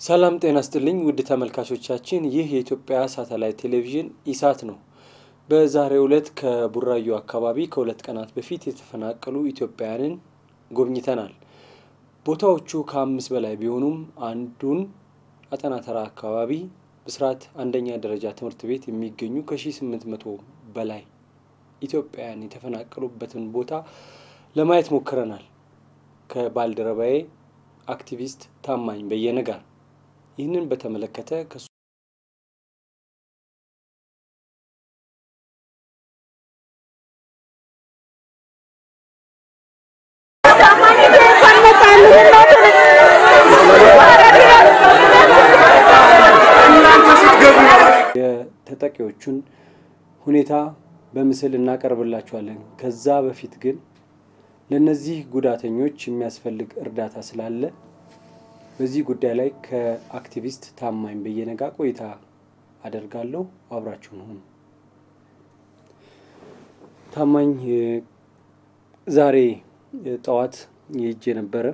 ሰላም ጤና ስጥልኝ ውድ ተመልካቾቻችን፣ ይህ የኢትዮጵያ ሳተላይት ቴሌቪዥን ኢሳት ነው። በዛሬው ዕለት ከቡራዩ አካባቢ ከሁለት ቀናት በፊት የተፈናቀሉ ኢትዮጵያውያንን ጎብኝተናል። ቦታዎቹ ከአምስት በላይ ቢሆኑም አንዱን አጠናተራ አካባቢ ብስራት አንደኛ ደረጃ ትምህርት ቤት የሚገኙ ከሺህ ስምንት መቶ በላይ ኢትዮጵያውያን የተፈናቀሉበትን ቦታ ለማየት ሞክረናል። ከባልደረባዬ አክቲቪስት ታማኝ በየነ ጋር ይህንን በተመለከተ ከሱ የተጠቂዎቹን ሁኔታ በምስል እናቀርብላችኋለን። ከዛ በፊት ግን ለእነዚህ ጉዳተኞች የሚያስፈልግ እርዳታ ስላለ በዚህ ጉዳይ ላይ ከአክቲቪስት ታማኝ በየነ ጋር ቆይታ አደርጋለሁ። አብራችሁን ሁኑ። ታማኝ ዛሬ ጠዋት ሄጄ ነበረ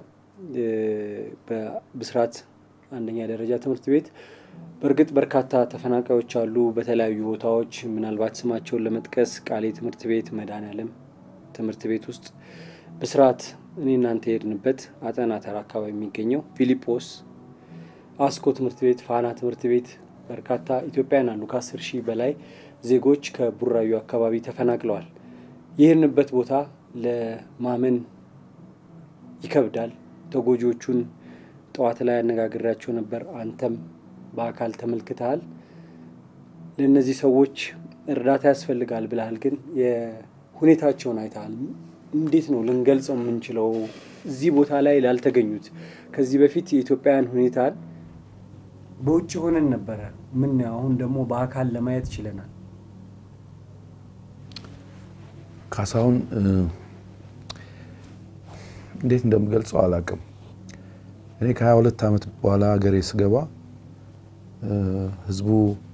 በብስራት አንደኛ ደረጃ ትምህርት ቤት። በእርግጥ በርካታ ተፈናቃዮች አሉ በተለያዩ ቦታዎች። ምናልባት ስማቸውን ለመጥቀስ ቃሌ ትምህርት ቤት፣ መድኃኔዓለም ትምህርት ቤት ውስጥ ብስራት እኔ እናንተ የሄድንበት አጠና ተራ አካባቢ የሚገኘው ፊሊጶስ፣ አስኮ ትምህርት ቤት፣ ፋና ትምህርት ቤት በርካታ ኢትዮጵያውያን አሉ። ከአስር ሺህ በላይ ዜጎች ከቡራዩ አካባቢ ተፈናቅለዋል። የሄድንበት ቦታ ለማመን ይከብዳል። ተጎጂዎቹን ጠዋት ላይ አነጋግሬያቸው ነበር። አንተም በአካል ተመልክተሃል። ለእነዚህ ሰዎች እርዳታ ያስፈልጋል ብለሃል፣ ግን የሁኔታቸውን አይተሃል። እንዴት ነው ልንገልጸው የምንችለው እዚህ ቦታ ላይ ላልተገኙት? ከዚህ በፊት የኢትዮጵያውያን ሁኔታን በውጭ ሆነን ነበረ ምን አሁን ደግሞ በአካል ለማየት ችለናል። ካሳሁን እንዴት እንደምገልጸው አላውቅም። እኔ ከሀያ ሁለት ዓመት በኋላ ሀገሬ ስገባ ህዝቡ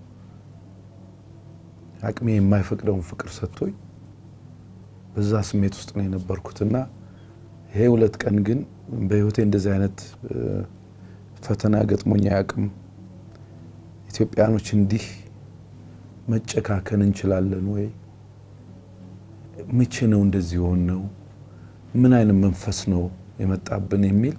አቅሜ የማይፈቅደውን ፍቅር ሰጥቶኝ በዛ ስሜት ውስጥ ነው የነበርኩትና ይሄ ሁለት ቀን ግን በህይወቴ እንደዚህ አይነት ፈተና ገጥሞኝ አያውቅም። ኢትዮጵያኖች እንዲህ መጨካከን እንችላለን ወይ? መቼ ነው እንደዚህ የሆን ነው? ምን አይነት መንፈስ ነው የመጣብን የሚል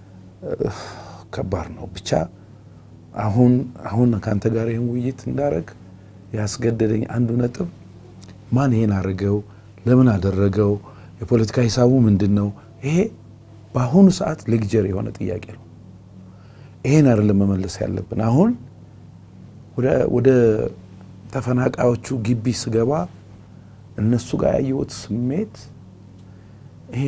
ከባድ ነው። ብቻ አሁን አሁን ከአንተ ጋር ይህን ውይይት እንዳደረግ ያስገደደኝ አንዱ ነጥብ ማን ይሄን አድርገው ለምን አደረገው? የፖለቲካ ሂሳቡ ምንድን ነው? ይሄ በአሁኑ ሰዓት ሌክጀር የሆነ ጥያቄ ነው። ይሄን አይደለም መመለስ ያለብን። አሁን ወደ ተፈናቃዮቹ ግቢ ስገባ እነሱ ጋር ያየሁት ስሜት ይሄ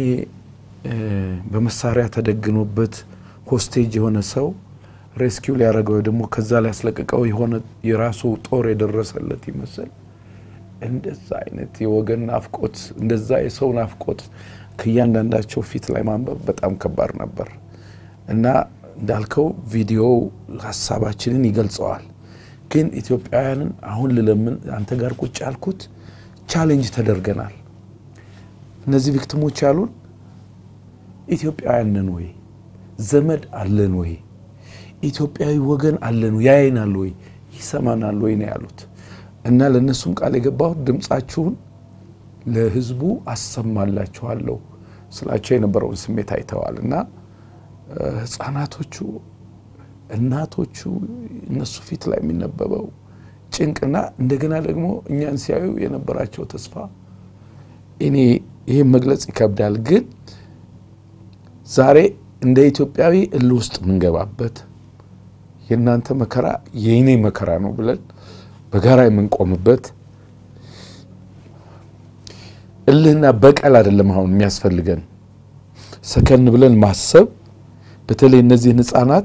በመሳሪያ ተደግኖበት ሆስቴጅ የሆነ ሰው ሬስኪው ሊያደርገው ደግሞ ከዛ ላይ ያስለቀቀው የሆነ የራሱ ጦር የደረሰለት ይመስል እንደዛ አይነት የወገን ናፍቆት እንደዛ የሰው ናፍቆት ከእያንዳንዳቸው ፊት ላይ ማንበብ በጣም ከባድ ነበር እና እንዳልከው ቪዲዮው ሀሳባችንን ይገልጸዋል። ግን ኢትዮጵያውያንን አሁን ልለምን አንተ ጋር ቁጭ ያልኩት ቻሌንጅ ተደርገናል። እነዚህ ቪክቲሞች ያሉን ኢትዮጵያውያን ነን ወይ? ዘመድ አለን ወይ? ኢትዮጵያዊ ወገን አለን ወይ? ያየናል ወይ? ይሰማናል ወይ ነው ያሉት። እና ለእነሱም ቃል የገባሁት ድምፃችሁን ለሕዝቡ አሰማላችኋለሁ ስላቸው የነበረውን ስሜት አይተዋል። እና ሕፃናቶቹ፣ እናቶቹ እነሱ ፊት ላይ የሚነበበው ጭንቅና እንደገና ደግሞ እኛን ሲያዩ የነበራቸው ተስፋ እኔ ይህን መግለጽ ይከብዳል። ግን ዛሬ እንደ ኢትዮጵያዊ እልህ ውስጥ የምንገባበት የእናንተ መከራ የእኔ መከራ ነው ብለን በጋራ የምንቆምበት እልህና በቀል አይደለም አሁን የሚያስፈልገን፣ ሰከን ብለን ማሰብ። በተለይ እነዚህን ህፃናት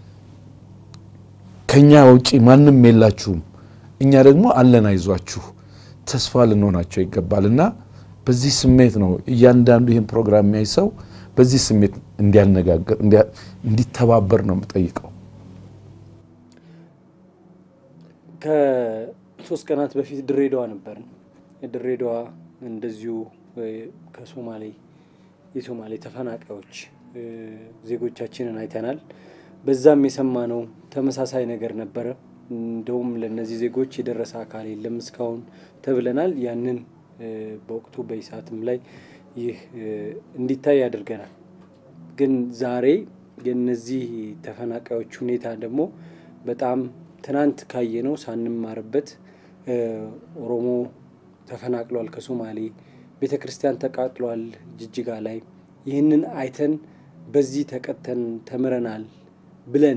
ከኛ ውጪ ማንም የላችሁም፣ እኛ ደግሞ አለን፣ አይዟችሁ፣ ተስፋ ልንሆናቸው ይገባል እና በዚህ ስሜት ነው እያንዳንዱ ይህን ፕሮግራም የሚያይ ሰው በዚህ ስሜት እንዲያነጋግር እንዲተባበር ነው የምጠይቀው። ከሶስት ቀናት በፊት ድሬዳዋ ነበርን። ድሬዳዋ እንደዚሁ ከሶማሌ የሶማሌ ተፈናቃዮች ዜጎቻችንን አይተናል። በዛም የሰማነው ተመሳሳይ ነገር ነበረ። እንደውም ለእነዚህ ዜጎች የደረሰ አካል የለም እስካሁን ተብለናል። ያንን በወቅቱ በኢሳትም ላይ ይህ እንዲታይ ያደርገናል። ግን ዛሬ የእነዚህ ተፈናቃዮች ሁኔታ ደግሞ በጣም ትናንት ካየነው ሳንማርበት ኦሮሞ ተፈናቅሏል ከሶማሌ ቤተ ክርስቲያን ተቃጥሏል ጅጅጋ ላይ ይህንን አይተን በዚህ ተቀተን ተምረናል ብለን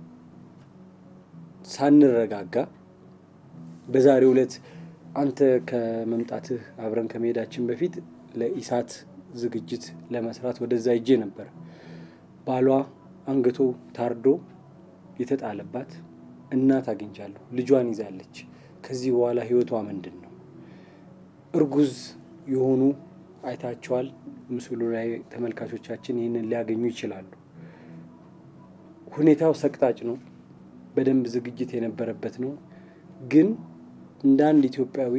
ሳንረጋጋ በዛሬው ዕለት አንተ ከመምጣትህ አብረን ከመሄዳችን በፊት ለኢሳት ዝግጅት ለመስራት ወደዛ ሄጄ ነበር። ባሏ አንገቶ ታርዶ የተጣለባት እናት አግኝቻለሁ። ልጇን ይዛለች። ከዚህ በኋላ ህይወቷ ምንድን ነው? እርጉዝ የሆኑ አይታቸዋል። ምስሉ ላይ ተመልካቾቻችን ይህንን ሊያገኙ ይችላሉ። ሁኔታው ሰቅጣጭ ነው። በደንብ ዝግጅት የነበረበት ነው። ግን እንደ አንድ ኢትዮጵያዊ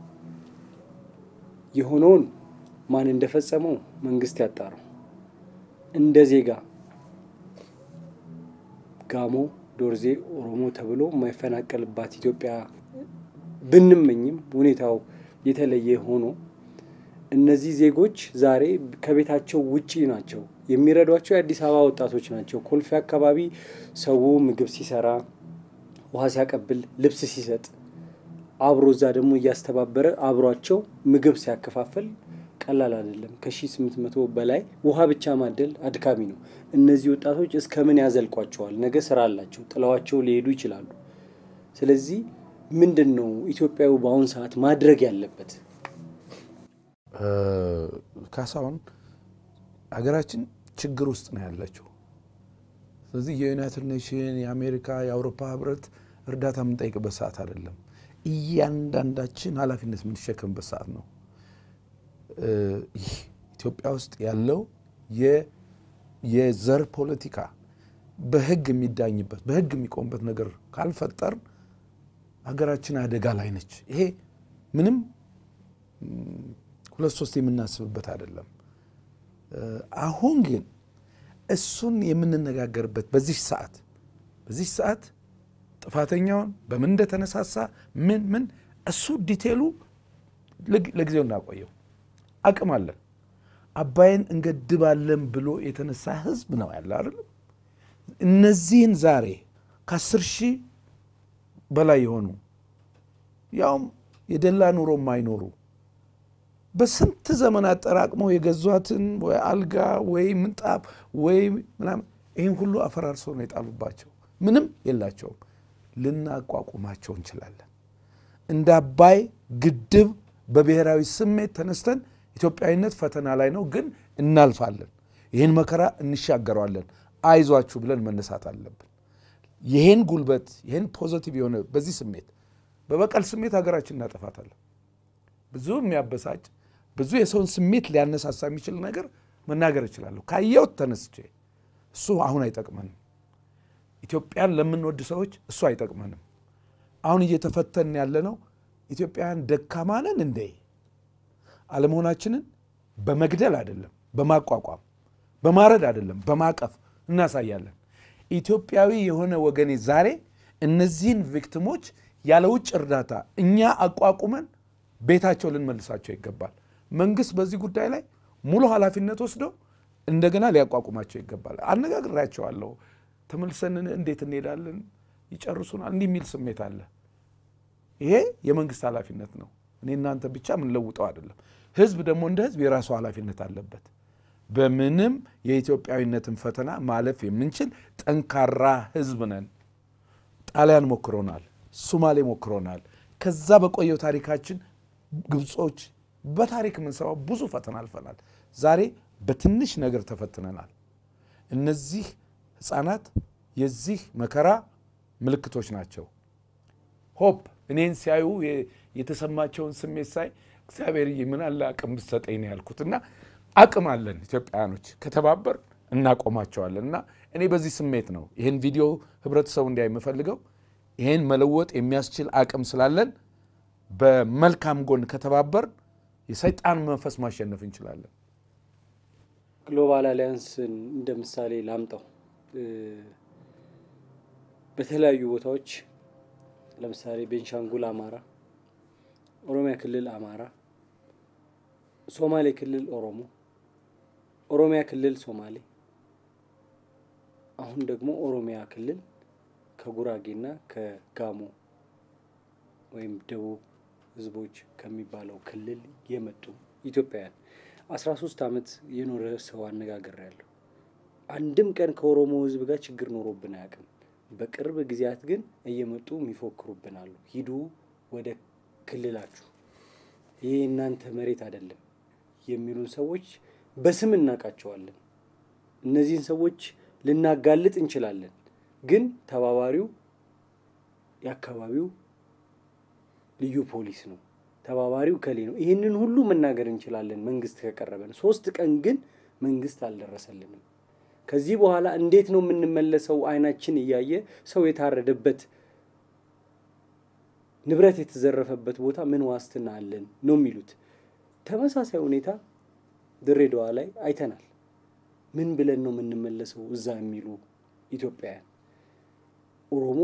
የሆነውን ማን እንደፈጸመው መንግስት ያጣረው። እንደ ዜጋ ጋሞ፣ ዶርዜ፣ ኦሮሞ ተብሎ የማይፈናቀልባት ኢትዮጵያ ብንመኝም ሁኔታው የተለየ ሆኖ እነዚህ ዜጎች ዛሬ ከቤታቸው ውጪ ናቸው። የሚረዷቸው የአዲስ አበባ ወጣቶች ናቸው። ኮልፌ አካባቢ ሰው ምግብ ሲሰራ፣ ውሃ ሲያቀብል፣ ልብስ ሲሰጥ አብሮ እዛ ደግሞ እያስተባበረ አብሯቸው ምግብ ሲያከፋፍል ቀላል አይደለም። ከሺህ ስምንት መቶ በላይ ውሃ ብቻ ማደል አድካሚ ነው። እነዚህ ወጣቶች እስከ ምን ያዘልቋቸዋል? ነገ ስራ አላቸው፣ ጥለዋቸው ሊሄዱ ይችላሉ። ስለዚህ ምንድን ነው ኢትዮጵያዊ በአሁኑ ሰዓት ማድረግ ያለበት? ካሳሁን ሀገራችን ችግር ውስጥ ነው ያለችው። ስለዚህ የዩናይትድ ኔሽን የአሜሪካ የአውሮፓ ህብረት እርዳታ የምንጠይቅበት ሰዓት አይደለም። እያንዳንዳችን ኃላፊነት የምንሸከምበት ሰዓት ነው። ይህ ኢትዮጵያ ውስጥ ያለው የዘር ፖለቲካ በህግ የሚዳኝበት በህግ የሚቆምበት ነገር ካልፈጠር ሀገራችን አደጋ ላይ ነች። ይሄ ምንም ሁለት ሶስት የምናስብበት አይደለም። አሁን ግን እሱን የምንነጋገርበት በዚህ ሰዓት በዚህ ሰዓት ጥፋተኛውን በምን እንደተነሳሳ ምን ምን እሱ ዲቴሉ ለጊዜው እናቆየው። አቅም አለን። አባይን እንገድባለን ብሎ የተነሳ ህዝብ ነው ያለ አይደለም። እነዚህን ዛሬ ከአስር ሺህ በላይ የሆኑ ያውም የደላ ኑሮ የማይኖሩ በስንት ዘመን አጠራቅመው የገዟትን ወይ አልጋ ወይ ምንጣፍ ወይ ምናምን ይህን ሁሉ አፈራርሰው ነው የጣሉባቸው። ምንም የላቸውም። ልናቋቁማቸው እንችላለን። እንደ አባይ ግድብ በብሔራዊ ስሜት ተነስተን ኢትዮጵያዊነት ፈተና ላይ ነው፣ ግን እናልፋለን። ይህን መከራ እንሻገረዋለን። አይዟችሁ ብለን መነሳት አለብን። ይህን ጉልበት ይህን ፖዘቲቭ የሆነ በዚህ ስሜት በበቀል ስሜት ሀገራችን እናጠፋታለን። ብዙ የሚያበሳጭ ብዙ የሰውን ስሜት ሊያነሳሳ የሚችል ነገር መናገር እችላለሁ። ካየሁት ተነስቼ እሱ አሁን አይጠቅመንም። ኢትዮጵያን ለምንወድ ሰዎች እሱ አይጠቅመንም። አሁን እየተፈተን ያለ ነው። ኢትዮጵያውያን ደካማ ነን እንዴ? አለመሆናችንን በመግደል አይደለም፣ በማቋቋም በማረድ አይደለም፣ በማቀፍ እናሳያለን። ኢትዮጵያዊ የሆነ ወገኔ ዛሬ እነዚህን ቪክቲሞች ያለ ውጭ እርዳታ እኛ አቋቁመን ቤታቸው ልንመልሳቸው ይገባል። መንግስት በዚህ ጉዳይ ላይ ሙሉ ኃላፊነት ወስዶ እንደገና ሊያቋቁማቸው ይገባል። አነጋግሬያቸዋለሁ። ተመልሰን እንዴት እንሄዳለን? ይጨርሱናል። እንዲህ የሚል ስሜት አለ። ይሄ የመንግስት ኃላፊነት ነው። እኔ እናንተ ብቻ የምንለውጠው አይደለም። ህዝብ ደግሞ እንደ ህዝብ የራሱ ኃላፊነት አለበት። በምንም የኢትዮጵያዊነትን ፈተና ማለፍ የምንችል ጠንካራ ህዝብ ነን። ጣሊያን ሞክሮናል፣ ሱማሌ ሞክሮናል። ከዛ በቆየው ታሪካችን ግብጾች በታሪክ የምንሰማው ብዙ ፈተና አልፈናል። ዛሬ በትንሽ ነገር ተፈትነናል። እነዚህ ህፃናት የዚህ መከራ ምልክቶች ናቸው። ሆፕ እኔን ሲያዩ የተሰማቸውን ስሜት ሳይ እግዚአብሔር ምን አለ አቅም ብትሰጠኝ ነው ያልኩት እና አቅም አለን ኢትዮጵያውያኖች ከተባበር እናቆማቸዋለን። እና እኔ በዚህ ስሜት ነው ይህን ቪዲዮ ህብረተሰቡ እንዲያይ የምፈልገው። ይህን መለወጥ የሚያስችል አቅም ስላለን በመልካም ጎን ከተባበር የሰይጣን መንፈስ ማሸነፍ እንችላለን። ግሎባል አሊያንስን እንደ ምሳሌ ላምጣው። በተለያዩ ቦታዎች ለምሳሌ ቤንሻንጉል አማራ፣ ኦሮሚያ ክልል አማራ፣ ሶማሌ ክልል ኦሮሞ፣ ኦሮሚያ ክልል ሶማሌ፣ አሁን ደግሞ ኦሮሚያ ክልል ከጉራጌና ከጋሞ ወይም ደቡብ ህዝቦች ከሚባለው ክልል የመጡ ኢትዮጵያውያን አስራ ሶስት ዓመት የኖረ ሰው አነጋገር ያለው አንድም ቀን ከኦሮሞ ህዝብ ጋር ችግር ኖሮብን አያውቅም። በቅርብ ጊዜያት ግን እየመጡ የሚፎክሩብን አሉ። ሂዱ ወደ ክልላችሁ፣ ይሄ እናንተ መሬት አይደለም የሚሉን ሰዎች በስም እናውቃቸዋለን። እነዚህን ሰዎች ልናጋልጥ እንችላለን፣ ግን ተባባሪው የአካባቢው ልዩ ፖሊስ ነው። ተባባሪው ከሌ ነው። ይህንን ሁሉ መናገር እንችላለን መንግስት ከቀረበን። ሶስት ቀን ግን መንግስት አልደረሰልንም። ከዚህ በኋላ እንዴት ነው የምንመለሰው? አይናችን እያየ ሰው የታረደበት ንብረት የተዘረፈበት ቦታ ምን ዋስትና አለን ነው የሚሉት። ተመሳሳይ ሁኔታ ድሬዳዋ ላይ አይተናል። ምን ብለን ነው የምንመለሰው እዛ የሚሉ ኢትዮጵያውያን ኦሮሞ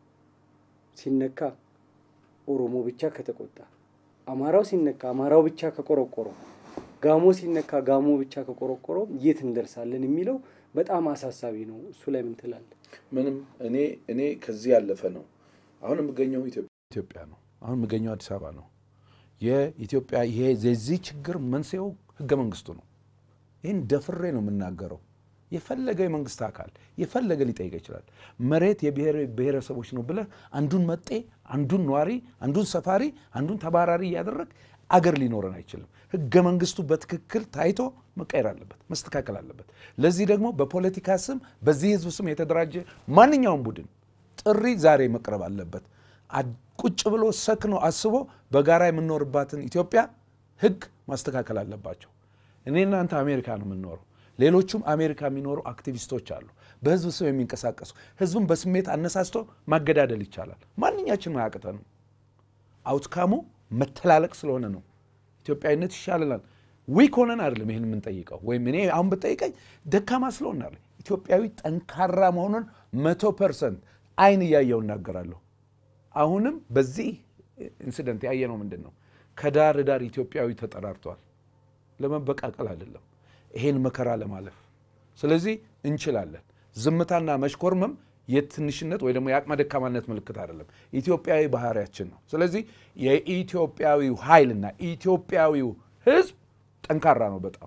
ሲነካ ኦሮሞ ብቻ ከተቆጣ፣ አማራው ሲነካ አማራው ብቻ ከቆረቆረው፣ ጋሞ ሲነካ ጋሞ ብቻ ከቆረቆረው የት እንደርሳለን የሚለው በጣም አሳሳቢ ነው። እሱ ላይ ምን ትላለህ? ምንም እኔ እኔ ከዚህ ያለፈ ነው። አሁን የምገኘው ኢትዮጵያ ነው። አሁን የምገኘው አዲስ አበባ ነው። የኢትዮጵያ ይሄ የዚህ ችግር መንስኤው ህገ መንግስቱ ነው። ይህን ደፍሬ ነው የምናገረው። የፈለገ የመንግስት አካል የፈለገ ሊጠይቅ ይችላል። መሬት የብሔር ብሔረሰቦች ነው ብለህ አንዱን መጤ፣ አንዱን ነዋሪ፣ አንዱን ሰፋሪ፣ አንዱን ተባራሪ እያደረግ አገር ሊኖረን አይችልም። ህገ መንግስቱ በትክክል ታይቶ መቀየር አለበት፣ መስተካከል አለበት። ለዚህ ደግሞ በፖለቲካ ስም በዚህ ህዝብ ስም የተደራጀ ማንኛውም ቡድን ጥሪ ዛሬ መቅረብ አለበት። ቁጭ ብሎ ሰክኖ አስቦ በጋራ የምንኖርባትን ኢትዮጵያ ህግ ማስተካከል አለባቸው። እኔ እናንተ አሜሪካ ነው የምንኖረው። ሌሎቹም አሜሪካ የሚኖሩ አክቲቪስቶች አሉ፣ በህዝብ ስም የሚንቀሳቀሱ ህዝብን በስሜት አነሳስቶ ማገዳደል ይቻላል። ማንኛችንም አያቅተንም። አውትካሙ መተላለቅ ስለሆነ ነው። ኢትዮጵያዊነት ይሻልናል። ዊክ ሆነን አይደለም ይህን የምንጠይቀው፣ ወይም እኔ አሁን ብጠይቀኝ ደካማ ስለሆን አለ። ኢትዮጵያዊ ጠንካራ መሆኑን መቶ ፐርሰንት አይን እያየው እናገራለሁ። አሁንም በዚህ ኢንሲደንት ያየነው ምንድን ነው? ከዳር ዳር ኢትዮጵያዊ ተጠራርቷል። ለመበቃቀል አይደለም፣ ይሄን መከራ ለማለፍ። ስለዚህ እንችላለን። ዝምታና መሽኮርመም የትንሽነት ወይ ደግሞ የአቅመ ደካማነት ምልክት አይደለም፣ ኢትዮጵያዊ ባህሪያችን ነው። ስለዚህ የኢትዮጵያዊው ኃይልና ኢትዮጵያዊው ህዝብ ጠንካራ ነው በጣም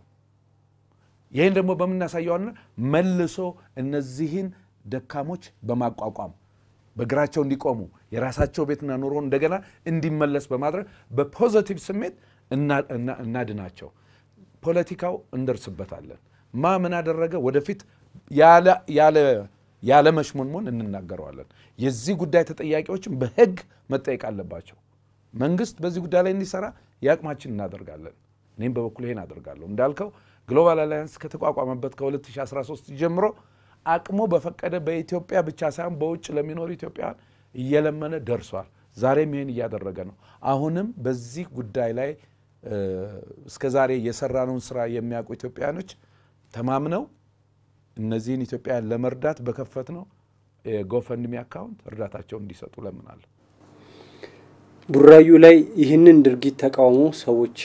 ይህን ደግሞ በምናሳየዋና መልሶ እነዚህን ደካሞች በማቋቋም በእግራቸው እንዲቆሙ የራሳቸው ቤትና ኑሮ እንደገና እንዲመለስ በማድረግ በፖዘቲቭ ስሜት እናድናቸው። ፖለቲካው እንደርስበታለን። ማ ምን አደረገ ወደፊት ያለ መሽሞንሞን እንናገረዋለን። የዚህ ጉዳይ ተጠያቂዎችም በህግ መጠየቅ አለባቸው። መንግስት በዚህ ጉዳይ ላይ እንዲሰራ የአቅማችን እናደርጋለን። እኔም በበኩል ይሄን አደርጋለሁ። እንዳልከው ግሎባል አላያንስ ከተቋቋመበት ከ2013 ጀምሮ አቅሙ በፈቀደ በኢትዮጵያ ብቻ ሳይሆን በውጭ ለሚኖሩ ኢትዮጵያውያን እየለመነ ደርሷል። ዛሬም ይህን እያደረገ ነው። አሁንም በዚህ ጉዳይ ላይ እስከ ዛሬ የሰራነውን ስራ የሚያውቁ ኢትዮጵያውያኖች ተማምነው እነዚህን ኢትዮጵያውያን ለመርዳት በከፈት ነው የጎፈንድሚ አካውንት እርዳታቸውን እንዲሰጡ ለምናለሁ። ቡራዩ ላይ ይህንን ድርጊት ተቃውሞ ሰዎች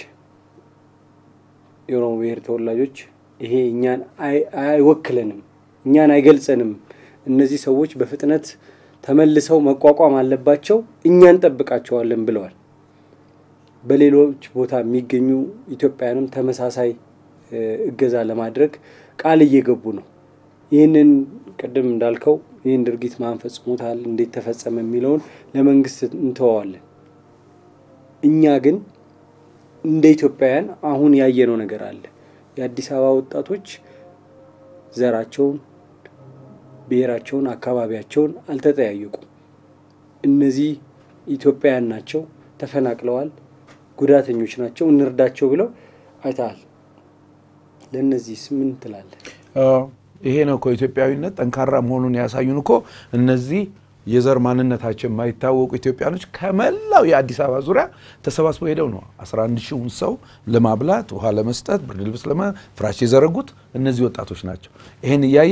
የኦሮሞ ብሔር ተወላጆች ይሄ እኛን አይወክለንም፣ እኛን አይገልጸንም፣ እነዚህ ሰዎች በፍጥነት ተመልሰው መቋቋም አለባቸው፣ እኛ እንጠብቃቸዋለን ብለዋል። በሌሎች ቦታ የሚገኙ ኢትዮጵያውያንም ተመሳሳይ እገዛ ለማድረግ ቃል እየገቡ ነው። ይህንን ቅድም እንዳልከው ይህን ድርጊት ማን ፈጽሞታል፣ እንዴት ተፈጸመ የሚለውን ለመንግስት እንተዋዋለን። እኛ ግን እንደ ኢትዮጵያውያን አሁን ያየነው ነገር አለ። የአዲስ አበባ ወጣቶች ዘራቸውን፣ ብሔራቸውን፣ አካባቢያቸውን አልተጠያየቁም። እነዚህ ኢትዮጵያውያን ናቸው፣ ተፈናቅለዋል፣ ጉዳተኞች ናቸው፣ እንርዳቸው ብለው አይተሃል። ለእነዚህስ ምን ትላለህ? ይሄ ነው እኮ ኢትዮጵያዊነት ጠንካራ መሆኑን ያሳዩን እኮ እነዚህ የዘር ማንነታቸው የማይታወቁ ኢትዮጵያኖች ከመላው የአዲስ አበባ ዙሪያ ተሰባስበው ሄደው ነው 11 ሺውን ሰው ለማብላት ውሃ ለመስጠት ብርድ ልብስ ለማ ፍራሽ የዘረጉት እነዚህ ወጣቶች ናቸው። ይህን እያየህ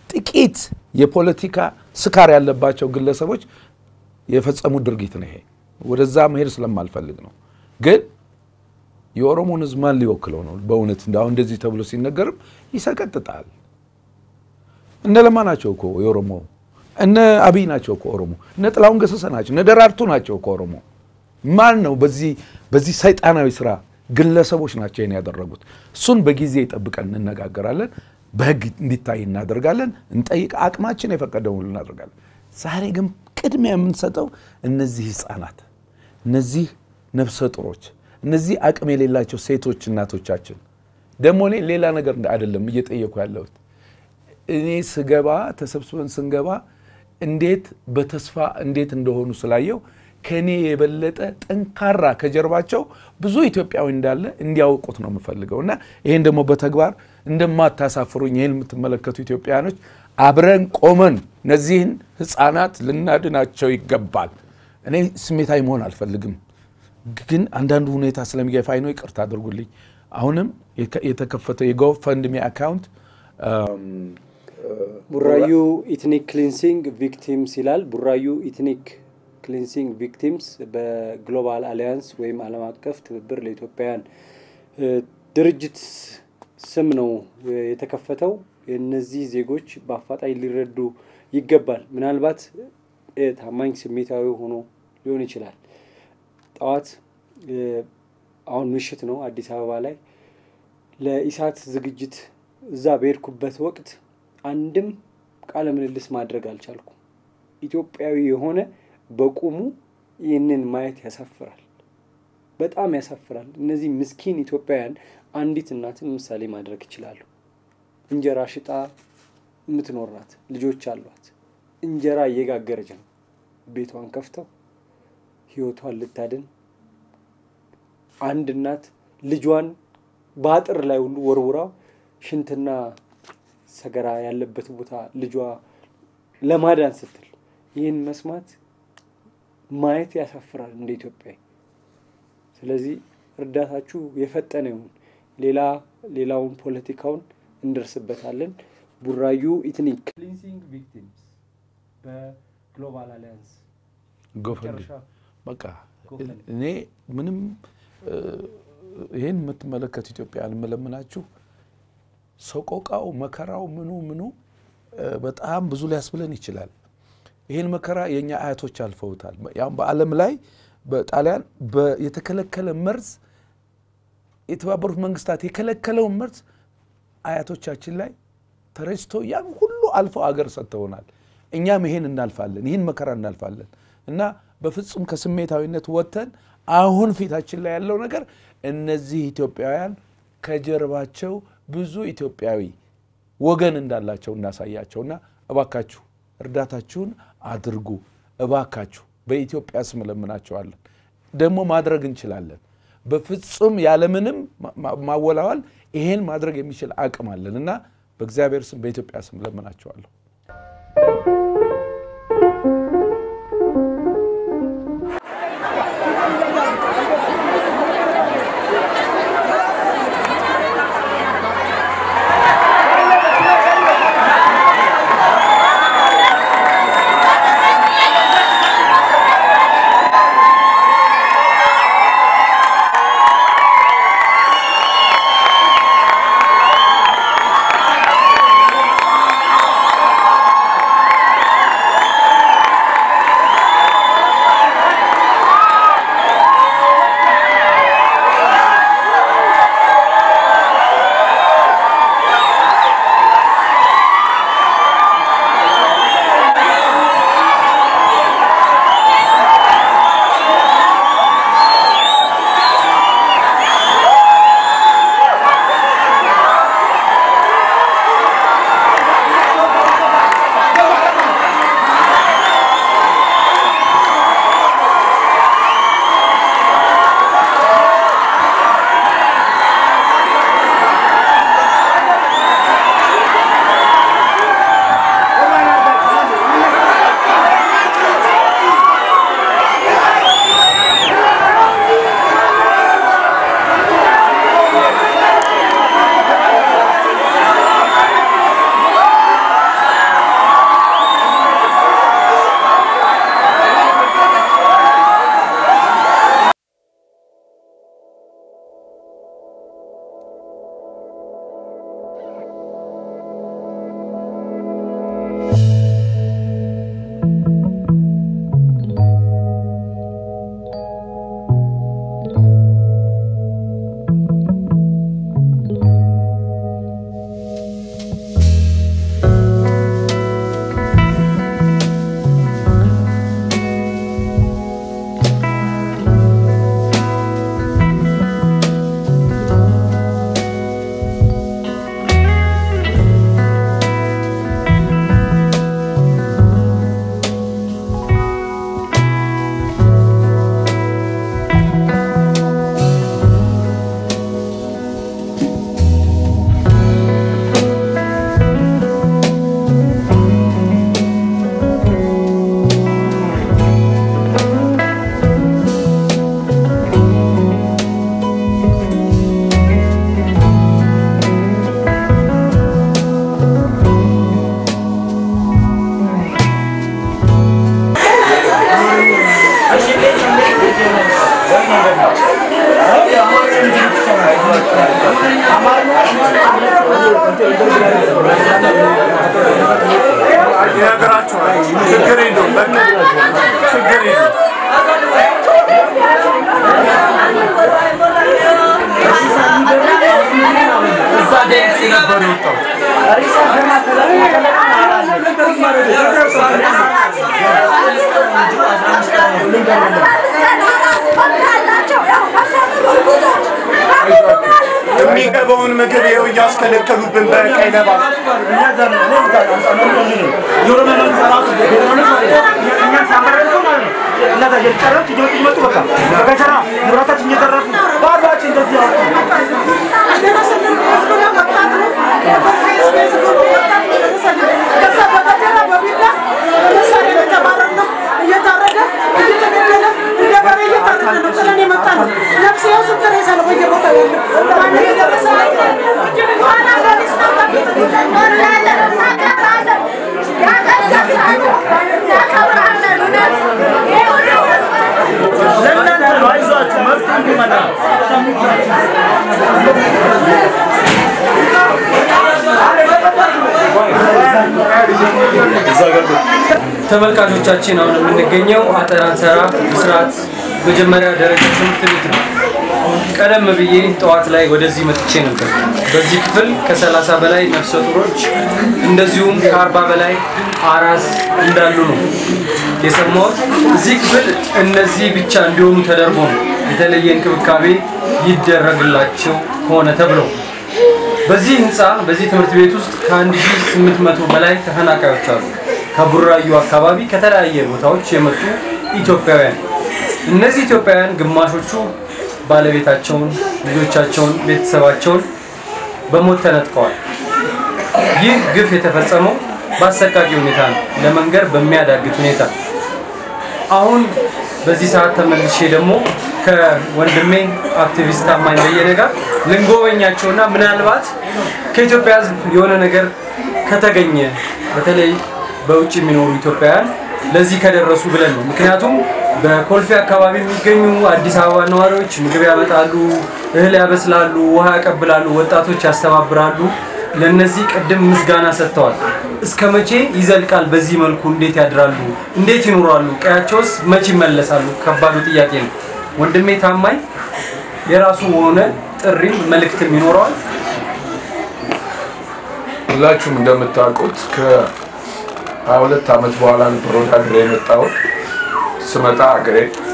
ጥቂት የፖለቲካ ስካር ያለባቸው ግለሰቦች የፈጸሙት ድርጊት ነው። ይሄ ወደዛ መሄድ ስለማልፈልግ ነው። ግን የኦሮሞን ሕዝብ ማን ሊወክለው ነው? በእውነት አሁን እንደዚህ ተብሎ ሲነገርም ይሰቀጥጣል። እነ ለማ ናቸው እኮ የኦሮሞ እነ አብይ ናቸው እኮ ኦሮሞ እነ ጥላሁን ገሰሰ ናቸው እነ ደራርቱ ናቸው እኮ ኦሮሞ። ማን ነው በዚህ በዚህ ሰይጣናዊ ስራ ግለሰቦች ናቸው ይሄን ያደረጉት። እሱን በጊዜ ጠብቀን እንነጋገራለን። በህግ እንዲታይ እናደርጋለን። እንጠይቅ፣ አቅማችን የፈቀደውን ሁሉ እናደርጋለን። ዛሬ ግን ቅድሚያ የምንሰጠው እነዚህ ህፃናት፣ እነዚህ ነፍሰ ጡሮች፣ እነዚህ አቅም የሌላቸው ሴቶች እናቶቻችን ደግሞ እኔ ሌላ ነገር አይደለም እየጠየኩ ያለሁት እኔ ስገባ ተሰብስበን ስንገባ እንዴት በተስፋ እንዴት እንደሆኑ ስላየው ከእኔ የበለጠ ጠንካራ ከጀርባቸው ብዙ ኢትዮጵያዊ እንዳለ እንዲያውቁት ነው የምፈልገው እና ይህን ደግሞ በተግባር እንደማታሳፍሩኝ ይህን የምትመለከቱ ኢትዮጵያውያኖች አብረን ቆመን እነዚህን ህፃናት ልናድናቸው ይገባል። እኔ ስሜታዊ መሆን አልፈልግም፣ ግን አንዳንዱ ሁኔታ ስለሚገፋኝ ነው። ይቅርታ አድርጉልኝ። አሁንም የተከፈተው የጎፈንድሚ አካውንት ቡራዩ ኢትኒክ ክሊንሲንግ ቪክቲምስ ይላል። ቡራዩ ኢትኒክ ክሊንሲንግ ቪክቲምስ በግሎባል አሊያንስ ወይም ዓለም አቀፍ ትብብር ለኢትዮጵያውያን ድርጅት ስም ነው የተከፈተው። እነዚህ ዜጎች በአፋጣኝ ሊረዱ ይገባል። ምናልባት ታማኝ ስሜታዊ ሆኖ ሊሆን ይችላል። ጠዋት አሁን ምሽት ነው አዲስ አበባ ላይ ለኢሳት ዝግጅት እዛ በሄድኩበት ወቅት አንድም ቃለ ምልልስ ማድረግ አልቻልኩም። ኢትዮጵያዊ የሆነ በቁሙ ይህንን ማየት ያሳፍራል፣ በጣም ያሳፍራል። እነዚህ ምስኪን ኢትዮጵያውያን አንዲት እናትን ምሳሌ ማድረግ ይችላሉ። እንጀራ ሽጣ የምትኖር ናት፣ ልጆች አሏት። እንጀራ እየጋገረች ነው። ቤቷን ከፍተው ህይወቷን ልታድን አንድ እናት ልጇን በአጥር ላይ ሁሉ ወርውራው ሽንትና ሰገራ ያለበት ቦታ ልጇ ለማዳን ስትል ይህን መስማት ማየት ያሳፍራል እንደ ኢትዮጵያዊ። ስለዚህ እርዳታችሁ የፈጠነ ይሁን። ሌላ ሌላውን ፖለቲካውን እንደርስበታለን። ቡራዩ ኢትኒክ ክሊንሲንግ ቪክቲምስ በግሎባል አሊያንስ ጎፈንድ በቃ እኔ ምንም ይህን የምትመለከቱ ኢትዮጵያን የምለምናችሁ ሰቆቃው መከራው ምኑ ምኑ በጣም ብዙ ሊያስብለን ይችላል። ይህን መከራ የእኛ አያቶች አልፈውታል። ያም በዓለም ላይ በጣሊያን የተከለከለ መርዝ የተባበሩት መንግስታት የከለከለውን መርዝ አያቶቻችን ላይ ተረጭቶ ያን ሁሉ አልፈው አገር ሰጥተውናል። እኛም ይሄን እናልፋለን፣ ይህን መከራ እናልፋለን እና በፍጹም ከስሜታዊነት ወጥተን አሁን ፊታችን ላይ ያለው ነገር እነዚህ ኢትዮጵያውያን ከጀርባቸው ብዙ ኢትዮጵያዊ ወገን እንዳላቸው እናሳያቸውና እባካችሁ እርዳታችሁን አድርጉ። እባካችሁ በኢትዮጵያ ስም እለምናቸዋለን። ደግሞ ማድረግ እንችላለን። በፍጹም ያለምንም ማወላወል ይሄን ማድረግ የሚችል አቅም አለን እና በእግዚአብሔር ስም በኢትዮጵያ ስም እለምናቸዋለሁ። Thank ይነግራቸዋል። ችግር የለውም በቃ ችግር የለውም። እዛ ደንስ ነበር የወጣው የሚገባውን ምግብ ይኸው እያስከለከሉብን በቀይ ለባስ ተመልካቾቻችን አሁን የምንገኘው አጠናንሰራ ብስራት መጀመሪያ ደረጃ ትምህርት ቤት ነው። ቀደም ብዬ ጠዋት ላይ ወደዚህ መጥቼ ነበር። በዚህ ክፍል ከሰላሳ በላይ ነፍሰ ጡሮች እንደዚሁም ከአርባ በላይ አራስ እንዳሉ ነው የሰማሁት። እዚህ ክፍል እነዚህ ብቻ እንዲሆኑ ተደርጎ ነው የተለየ እንክብካቤ ይደረግላቸው ሆነ ተብለው በዚህ ህንፃ በዚህ ትምህርት ቤት ውስጥ ከ1800 በላይ ተፈናቃዮች አሉ። ከቡራዩ አካባቢ ከተለያየ ቦታዎች የመጡ ኢትዮጵያውያን። እነዚህ ኢትዮጵያውያን ግማሾቹ ባለቤታቸውን፣ ልጆቻቸውን፣ ቤተሰባቸውን በሞት ተነጥቀዋል። ይህ ግፍ የተፈጸመው በአሰቃቂ ሁኔታ ነው፣ ለመንገር በሚያዳግት ሁኔታ። አሁን በዚህ ሰዓት ተመልሼ ደግሞ ከወንድሜ አክቲቪስት ታማኝ በየነ ጋር ልንጎበኛቸውና ምናልባት ከኢትዮጵያ ሕዝብ የሆነ ነገር ከተገኘ በተለይ በውጭ የሚኖሩ ኢትዮጵያውያን ለዚህ ከደረሱ ብለን ነው። ምክንያቱም በኮልፌ አካባቢ የሚገኙ አዲስ አበባ ነዋሪዎች ምግብ ያመጣሉ፣ እህል ያበስላሉ፣ ውሃ ያቀብላሉ፣ ወጣቶች ያስተባብራሉ። ለነዚህ ቅድም ምስጋና ሰጥተዋል። እስከ መቼ ይዘልቃል? በዚህ መልኩ እንዴት ያድራሉ? እንዴት ይኖራሉ? ቀያቸውስ መቼ ይመለሳሉ? ከባዱ ጥያቄ ነው። ወንድሜ ታማኝ የራሱ የሆነ ጥሪም መልእክትም ይኖረዋል። ሁላችሁም እንደምታውቁት ከ22 ዓመት በኋላ ነበር ወደ ሀገሬ የመጣሁት። ስመጣ ሀገሬ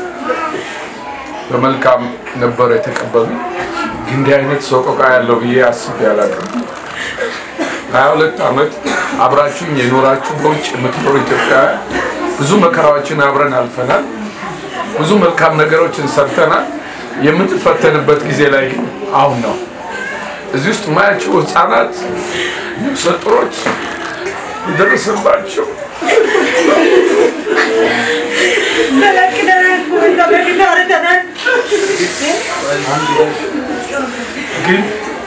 በመልካም ነበር የተቀበሉ። ግን እንዲህ አይነት ሰቆቃ ያለው ብዬ አስቤ አላውቅም። 22 ዓመት አብራችሁኝ የኖራችሁ በውጭ የምትኖሩ ኢትዮጵያውያን ብዙ መከራዎችን አብረን አልፈናል። ብዙ መልካም ነገሮችን ሰርተናል። የምንፈተንበት ጊዜ ላይ ግን አሁን ነው። እዚህ ውስጥ ማያቸው ህፃናት፣ ነፍሰ ጡሮች የደረሰባቸው ግን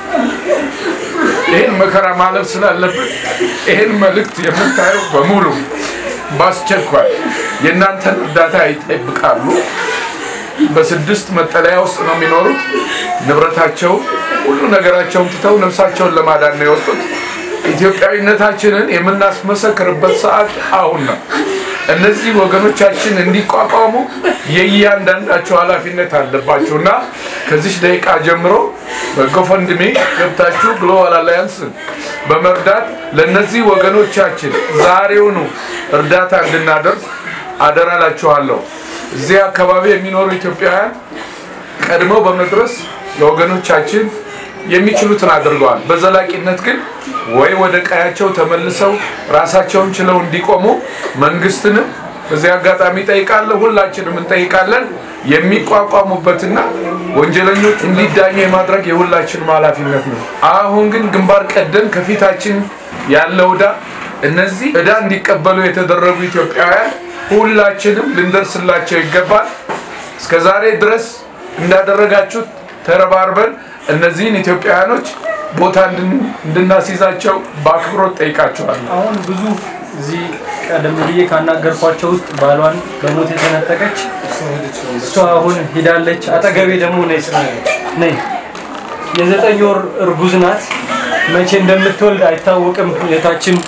ይህን መከራ ማለፍ ስላለብን ይህን መልእክት የምታየው በሙሉ በአስቸኳይ የእናንተን እርዳታ ይጠብቃሉ። በስድስት መጠለያ ውስጥ ነው የሚኖሩት። ንብረታቸው ሁሉ ነገራቸውን ትተው ነፍሳቸውን ለማዳን ነው የወጡት። ኢትዮጵያዊነታችንን የምናስመሰክርበት ሰዓት አሁን ነው። እነዚህ ወገኖቻችን እንዲቋቋሙ የእያንዳንዳቸው ኃላፊነት አለባቸው እና ከዚች ደቂቃ ጀምሮ በጎፈንድሜ ገብታችሁ ግሎባል አላያንስን በመርዳት ለእነዚህ ወገኖቻችን ዛሬውኑ እርዳታ እንድናደርግ አደራላችኋለሁ። እዚህ አካባቢ የሚኖሩ ኢትዮጵያውያን ቀድመው በመድረስ ለወገኖቻችን የሚችሉትን አድርገዋል። በዘላቂነት ግን ወይ ወደ ቀያቸው ተመልሰው ራሳቸውን ችለው እንዲቆሙ መንግስትንም በዚህ አጋጣሚ ጠይቃለሁ፣ ሁላችንም እንጠይቃለን። የሚቋቋሙበትና ወንጀለኞች እንዲዳኙ የማድረግ የሁላችንም ኃላፊነት ነው። አሁን ግን ግንባር ቀደም ከፊታችን ያለው ዕዳ እነዚህ ዕዳ እንዲቀበሉ የተደረጉ ኢትዮጵያውያን ሁላችንም ልንደርስላቸው ይገባል። እስከ ዛሬ ድረስ እንዳደረጋችሁት ተረባርበን እነዚህን ኢትዮጵያውያኖች ቦታ እንድናስይዛቸው በአክብሮት ጠይቃቸዋለሁ። አሁን ብዙ እዚህ ቀደም ብዬ ካናገርኳቸው ውስጥ ባሏን በሞት የተነጠቀች እሷ አሁን ሂዳለች። አጠገቤ ደግሞ ነይ ነይ የዘጠኝ ወር እርጉዝ ናት። መቼ እንደምትወልድ አይታወቅም እህታችን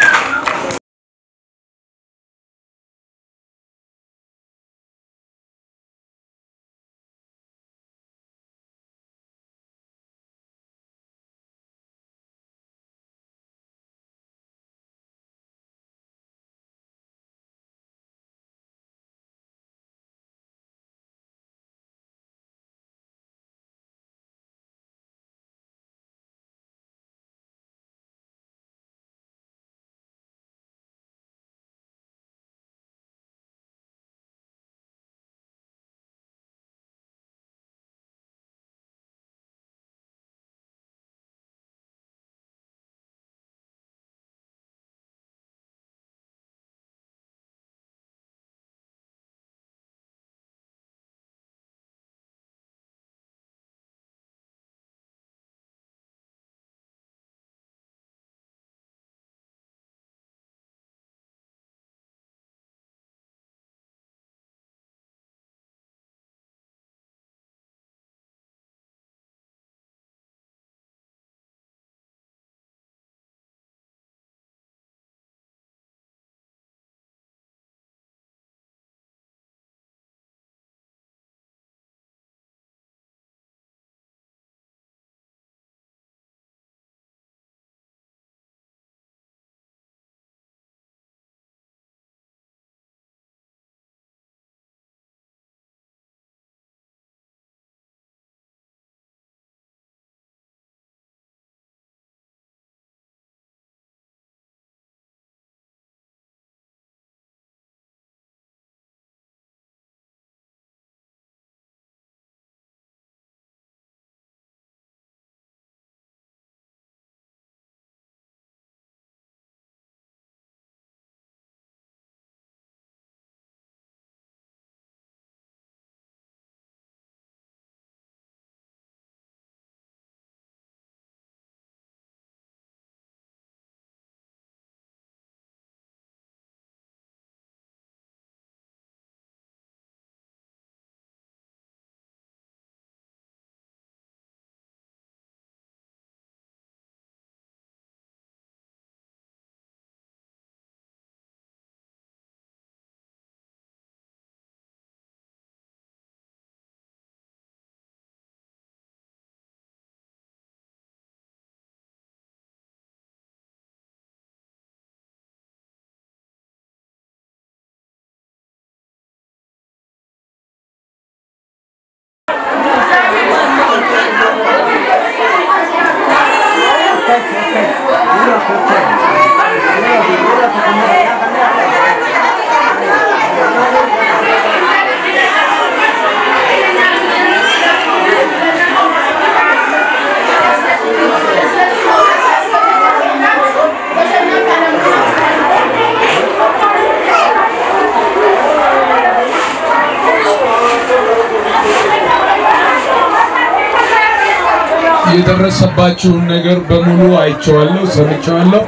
የደረሰባችሁን ነገር በሙሉ አይቼዋለሁ፣ ሰምቼዋለሁ።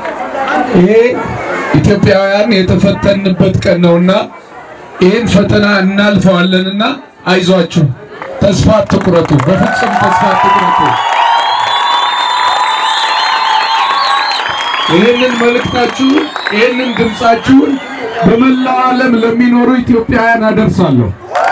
ይሄ ኢትዮጵያውያን የተፈተንበት ቀን ነውና ይህን ፈተና እናልፈዋለንና አይዟችሁ፣ ተስፋ አትቁረጡ፣ በፍጹም ተስፋ አትቁረጡ። ይህንን መልእክታችሁን ይህንን ድምፃችሁን በመላው ዓለም ለሚኖሩ ኢትዮጵያውያን አደርሳለሁ።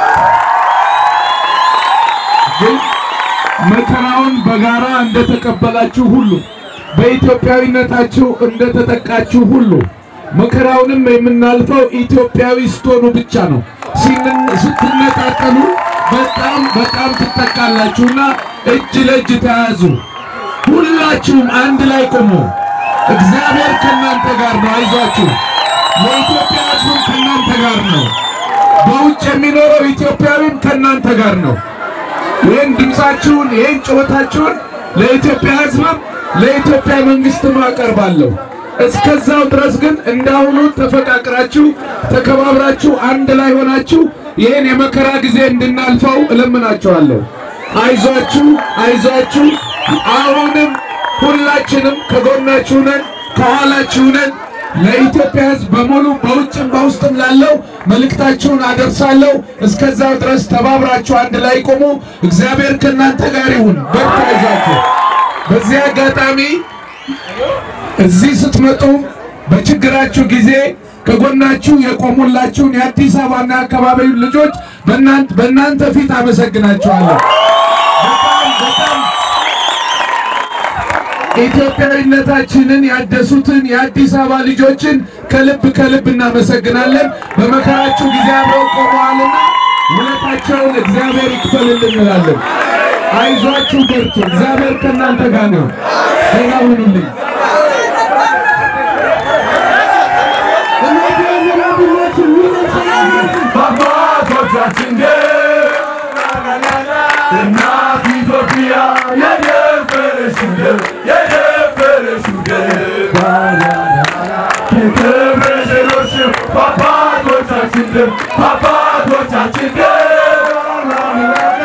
ግን መከራውን በጋራ እንደተቀበላችሁ ሁሉ በኢትዮጵያዊነታችሁ እንደተጠቃችሁ ሁሉ መከራውንም የምናልፈው ኢትዮጵያዊ ስትሆኑ ብቻ ነው። ሲን- ስትነጣጠሉ በጣም በጣም ትጠቃላችሁና እጅ ለእጅ ተያዙ። ሁላችሁም አንድ ላይ ቆሙ። እግዚአብሔር ከእናንተ ጋር ነው። አይዟችሁ። የኢትዮጵያ ሕዝብም ከእናንተ ጋር ነው። በውጭ የሚኖረው ኢትዮጵያዊም ከእናንተ ጋር ነው። ይህን ድምፃችሁን ይህን ጩኸታችሁን ለኢትዮጵያ ሕዝብም ለኢትዮጵያ መንግስትም አቀርባለሁ። እስከዛው ድረስ ግን እንዳሁኑ ተፈቃቅራችሁ ተከባብራችሁ አንድ ላይ ሆናችሁ ይህን የመከራ ጊዜ እንድናልፈው እለምናችኋለሁ። አይዟችሁ፣ አይዟችሁ። አሁንም ሁላችንም ከጎናችሁ ነን፣ ከኋላችሁ ነን። ለኢትዮጵያ ሕዝብ በሙሉ በውጭም በውስጥም ላለው መልእክታችሁን አደርሳለሁ። እስከዛው ድረስ ተባብራችሁ አንድ ላይ ቆሙ። እግዚአብሔር ከእናንተ ጋር ይሁን። በርታ፣ አይዟችሁ። በዚህ አጋጣሚ እዚህ ስትመጡ በችግራችሁ ጊዜ ከጎናችሁ የቆሙላችሁን የአዲስ አበባና የአካባቢው ልጆች በእናንተ በእናንተ ፊት አመሰግናችኋለሁ። በጣም በጣም ኢትዮጵያዊነታችንን ያደሱትን የአዲስ አበባ ልጆችን ከልብ ከልብ እናመሰግናለን። በመከራችሁ ጊዜ አብረው ቆመዋልና ውለታቸውን እግዚአብሔር ይክፈልልን እንላለን። አይዟችሁ፣ በርቱ። እግዚአብሔር ከእናንተ ጋር ነው። ደህና ሁኑልኝ። በአባቶቻችን ደም እናት ኢትዮጵያ የደፈረሽው ደም የደፈረሽው ደም ክብርሽ ኖርሽው በአባቶቻችን ደም በአባቶቻችን ደም